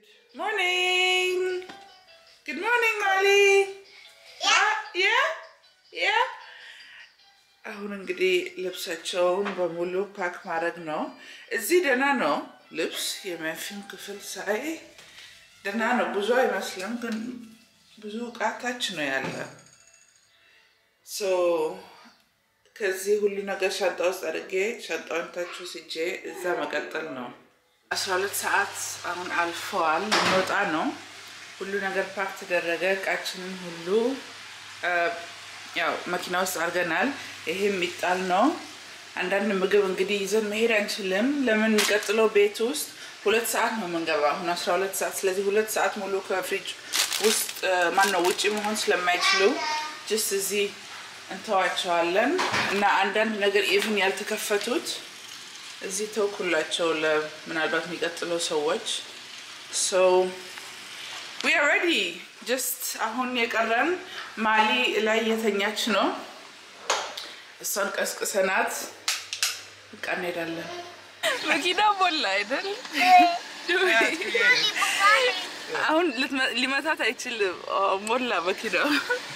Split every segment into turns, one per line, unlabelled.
ሞርኒንግ ጉድ ሞርኒንግ ማሊ ያ ያ አሁን እንግዲህ ልብሳቸውን በሙሉ ፓክ ማድረግ ነው። እዚህ ደህና ነው ልብስ የመፊም ክፍል ሳይ ደህና ነው። ብዙ አይመስልም፣ ግን ብዙ እቃ ታች ነው ያለ። ሶ ከዚህ ሁሉ ነገር ሻንጣ ውስጥ አድርጌ ሻንጣውን ታች ወስጄ እዛ መቀጠል ነው። አስራ ሁለት ሰዓት አሁን አልፈዋል። እንወጣ ነው። ሁሉ ነገር ፓክ ተደረገ። እቃችንን ሁሉ ያው መኪና ውስጥ አድርገናል። ይሄ የሚጣል ነው። አንዳንድ ምግብ እንግዲህ ይዘን መሄድ አንችልም። ለምን የሚቀጥለው ቤት ውስጥ ሁለት ሰዓት ነው የምንገባ አሁን አስራ ሁለት ሰዓት ስለዚህ ሁለት ሰዓት ሙሉ ከፍሪጅ ውስጥ ማን ነው ውጭ መሆን ስለማይችሉ ጅስት እዚህ እንተዋቸዋለን እና አንዳንድ ነገር ኢቭን ያልተከፈቱት እዚህ ተውኩላቸው ለምናልባት የሚቀጥለው ሰዎች ሶ ዊ አር ሬዲ ጀስት አሁን የቀረን ማሊ ላይ የተኛች ነው። እሷን ቀስቅሰናት በቃ እንሄዳለን። መኪና ሞላ አይደል? አሁን ሊመታት አይችልም። ሞላ መኪናው።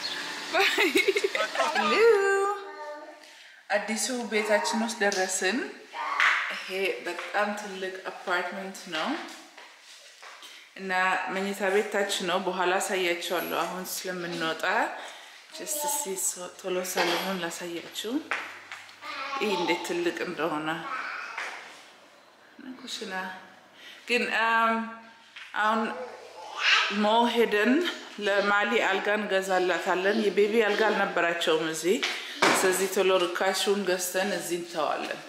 አዲሱ ቤታችን ውስጥ ደረስን። ይሄ በጣም ትልቅ አፓርትመንት ነው እና መኝታ ቤት ታች ነው። በኋላ አሳያቸዋለሁ። አሁን ስለምንወጣ ጀስት እስኪ ቶሎ ሳሎኑን ላሳያችሁ። ይህ እንዴት ትልቅ እንደሆነ ኩሽና ግን አሁን ሞ ሄደን ለማሊ አልጋ እንገዛላታለን። የቤቢ አልጋ አልነበራቸውም እዚህ። ስለዚህ ቶሎ ርካሹን ገዝተን እዚህ እንተዋለን።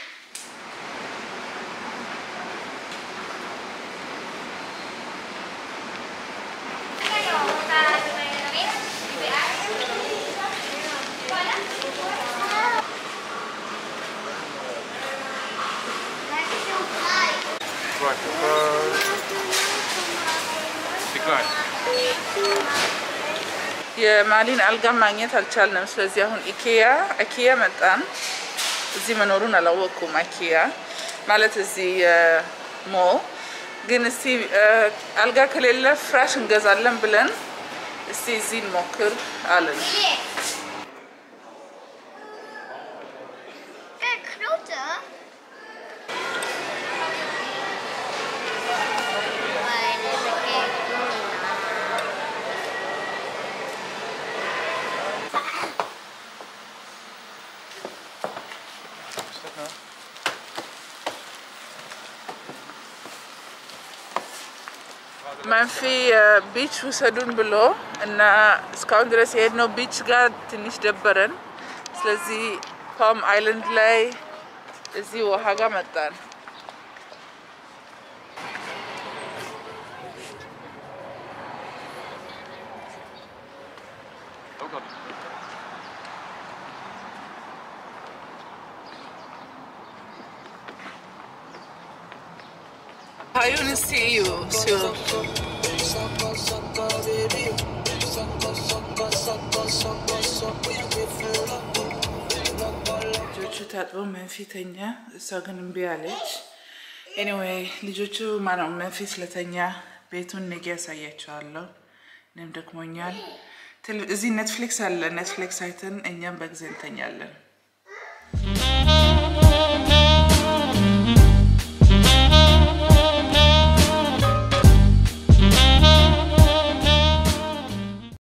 የማሊን አልጋ ማግኘት አልቻልንም። ስለዚህ አሁን ኢኬያ ኢኬያ መጣን። እዚህ መኖሩን አላወቅኩም። ኢኬያ ማለት እዚህ ሞ ግን እስቲ አልጋ ከሌለ ፍራሽ እንገዛለን ብለን እስቲ እዚህ እንሞክር አለን። መንፊ ቢች ውሰዱን ብሎ እና እስካሁን ድረስ የሄድነው ቢች ጋር ትንሽ ደበረን። ስለዚህ ፓም አይላንድ ላይ እዚህ ውሃ ጋር መጣን። ሀዩን እስቲ እዩ ሲሆን ልጆቹ ታጥበው መንፊ ተኛ፣ እሷ ግን እምቢ አለች። ኤኒዌይ ልጆቹ ማነው መንፊ ስለተኛ ቤቱን ነገ ያሳያቸዋለሁ። እኔም ደክሞኛል። እዚህ ኔትፍሊክስ አለ። ኔትፍሊክስ አይተን እኛም በጊዜ እንተኛለን።